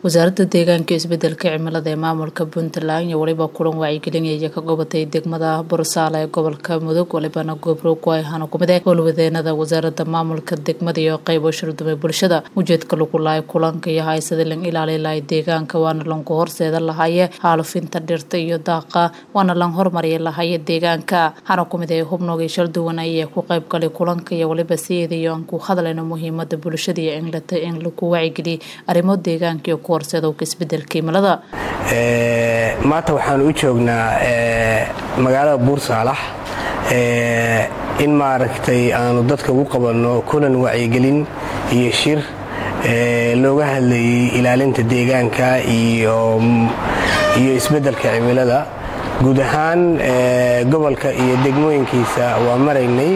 wasaaradda deegaanka iyo isbedelka cimilada ee maamulka puntland iyo weliba kulan wacyigelinaya ka gobatay degmada bursaale ee gobolka mudug walibana goobroog ayhana kumid eh howlwadeenada wasaaradda maamulka degmada iyo qeybo shardumay bulshada ujeedka lagu lahay kulanka iyo haysada lan ilaali lahay deegaanka waana lanku horseeda lahaye haalufinta dhirta iyo daaqa waana lan hormariya lahaye deegaanka hana kumid ee hubnoogii shalduwan ayee ku qayb galay kulanka iyo waliba siyeedayo aan ku hadlayno muhiimada bulshada iyo inlata in lagu wacyigeliya arrimo deegaanka iyo ku horseedowka isbedelka cimilada maanta waxaan u joognaa magaalada buursaalax in maaragtay aanu dadka ugu qabanno kulan wacyigelin iyo shir looga hadlayay ilaalinta deegaanka iyo isbeddelka cimilada guud ahaan gobolka iyo degmooyinkiisa waa maraynay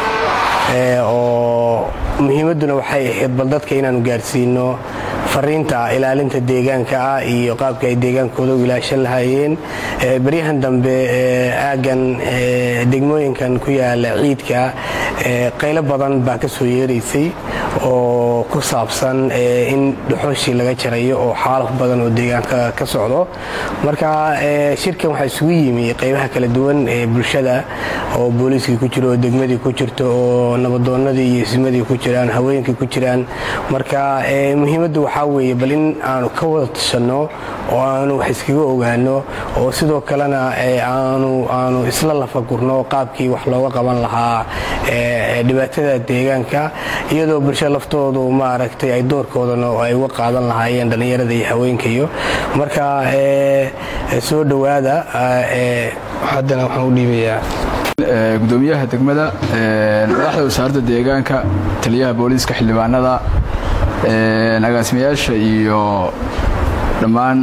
oo muhiimadduna waxay ahayd bal dadka inaanu gaarsiino fariinta ilaalinta deegaanka ah iyo qaabka ay deegaankooda u ilaashan lahaayeen baryahan dambe aaggan degmooyinkan ku yaala ciidka qaylo badan baa ka soo yeeraysay oo ku saabsan in dhuxooshii laga jarayo oo xaalaf badan oo deegaanka ka socdo marka shirkan waxaa isugu yimi qaybaha kala duwan ee bulshada oo booliiskii ku jiro oo degmadii ku jirto oo nabadoonnadii iyo ismadii ku jiraan haweenkii ku jiraan marka muhiimaddu waxaa weeye bal in aanu ka wada tashanno oo aanu wax iskaga ogaano oo sidoo kalena aanu isla lafagurno qaabkii wax looga qaban lahaa dhibaatada deegaanka iyadoo bulshada laftoodu maaragtay ay doorkoodana ay uga qaadan lahaayeen dhallinyarada iyo haweenkayo marka soo dhowaada haddana waxaan u dhiibayaa gudoomiyaha degmada madaxda wasaaradda deegaanka taliyaha booliiska xildhibaanada agaasimayaasha iyo dhammaan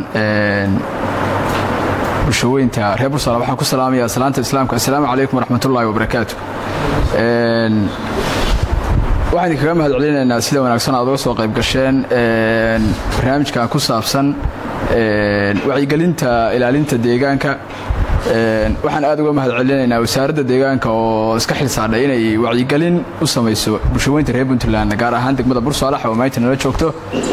bulshaweynta reer bursala waxaan ku salaamayaa salaanta islaamka assalaamu calaykum waraxmatullaahi wabarakaatu waxaan idinkaga mahad celinaynaa sida wanaagsan aad uga soo qayb gasheen barnaamijkan ku saabsan wacyigelinta ilaalinta deegaanka waxaan aad uga mahad celinaynaa wasaaradda deegaanka oo iska xilsaadhay inay wacyigelin u samayso bulshaweynta reer puntland gaar ahaan degmada bursaalax oo maanta nala joogto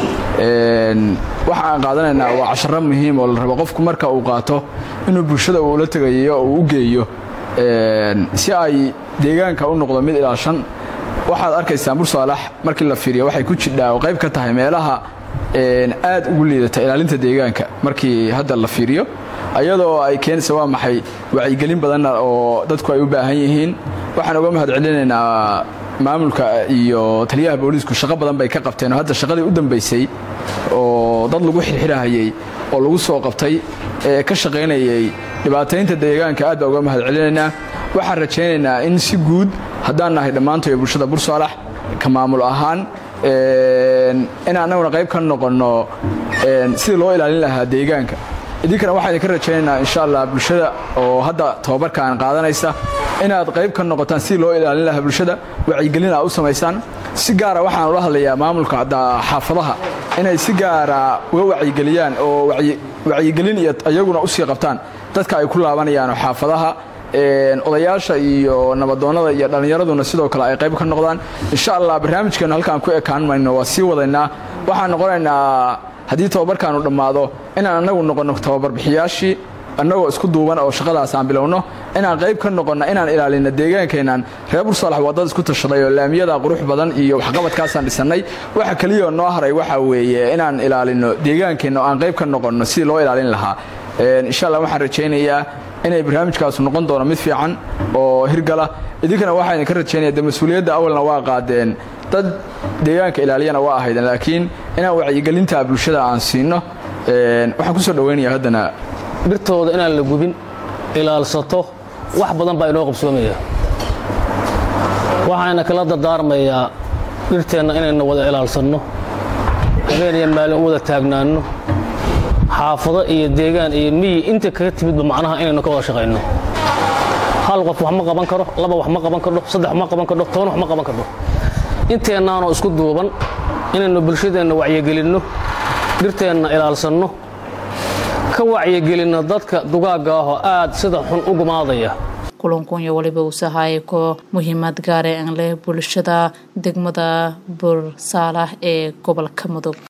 waxa aan qaadanaynaa waa casharo muhiim oo la rabo qofku marka uu qaato inuu bulshada uula tegayo oo u geeyo si ay deegaanka u noqdo mid ilaashan waxaad arkaysaan bursaalax markii la fiiriyo waxay ku jidhaa oo qayb ka tahay meelaha aad ugu liidata ilaalinta deegaanka markii hadda la fiiriyo ayadoo ay keenaysa waa maxay wacyigelin badanna oo dadku ay u baahan yihiin waxaan uga mahad celinaynaa maamulka iyo taliyaha booliisku shaqo badan bay ka qabteen oo hadda shaqadii u dambaysay oo dad lagu xirxirahayey oo lagu soo qabtay ee ka shaqaynayay dhibaataynta deegaanka aad baa uga mahad celinaynaa waxaan rajaynaynaa in si guud haddaan nahay dhammaantoy bulshada bursaalax ka maamul ahaan in annaguna qayb ka noqonno sidii loo ilaalin lahaa deegaanka idinkana waxaan idinka rajaynaynaa insha allah bulshada oo hadda tababarkaan qaadanaysa inaad qayb ka noqotaan sidii loo ilaalin lahaa bulshada wacyigelin aa u samaysaan si gaara waxaan ula hadlayaa maamulka xaafadaha inay si gaara uga wacyigeliyaan oo wacyigelin iyo iyaguna u sii qabtaan dadka ay ku laabanayaan xaafadaha odayaasha iyo nabadoonnada iyo dhallinyaraduna sidoo kale ay qayb ka noqdaan insha allah barnaamijkeenu halkaan ku ekaan mayno waa sii wadaynaa waxaan noqonaynaa haddii tababarkaanu dhammaado inaan annagu noqonno tababarbixiyaashii annagoo isku duuban oo shaqadaas aan bilowno inaan qayb ka noqonno inaan ilaalinno deegaankeennan reer bursaalax waa dad isku tashaday oo laamiyada qurux badan iyo waxqabadkaasaan dhisannay waxa keliyaoo noo haray waxa weeye inaan ilaalinno deegaankeenna oo aan qayb ka noqonno sidii loo ilaalin lahaa insha allah waxaan rajaynayaa inay barnaamijkaasu noqon doono mid fiican oo hirgala idinkana waxaa idinka rajaynaya de mas-uuliyadda awalna waa qaadeen dad deegaanka ilaaliyana waa ahaydeen laakiin inaan wacyigelinta bulshada aan siinno waxaan kusoo dhaweynaya haddana dhirtooda inaan la gubin ilaalsato wax badan baa inoo qabsoomaya waxaana kala dardaarmayaa dhirteenna inaynu wada ilaalsanno habeeniyo maalin u wada taagnaanno xaafado iyo deegaan iyo miyi inta kaga timidba macnaha inaynu ka wada shaqayno hal qof wax ma qaban karo laba wax ma qaban kardho saddex wax ma qaban kardho toban wax ma qaban kardho inteennaanoo isku duuban inaynu bulshadeenna wacyigelinno dhirteenna ilaalsanno ka wacyigelinno dadka dugaagga ahoo aad sida xun u gumaadaya kulankan iyo waliba uu sahaayay ko muhiimad gaare aan leh bulshada degmada bursaalah ee gobolka mudug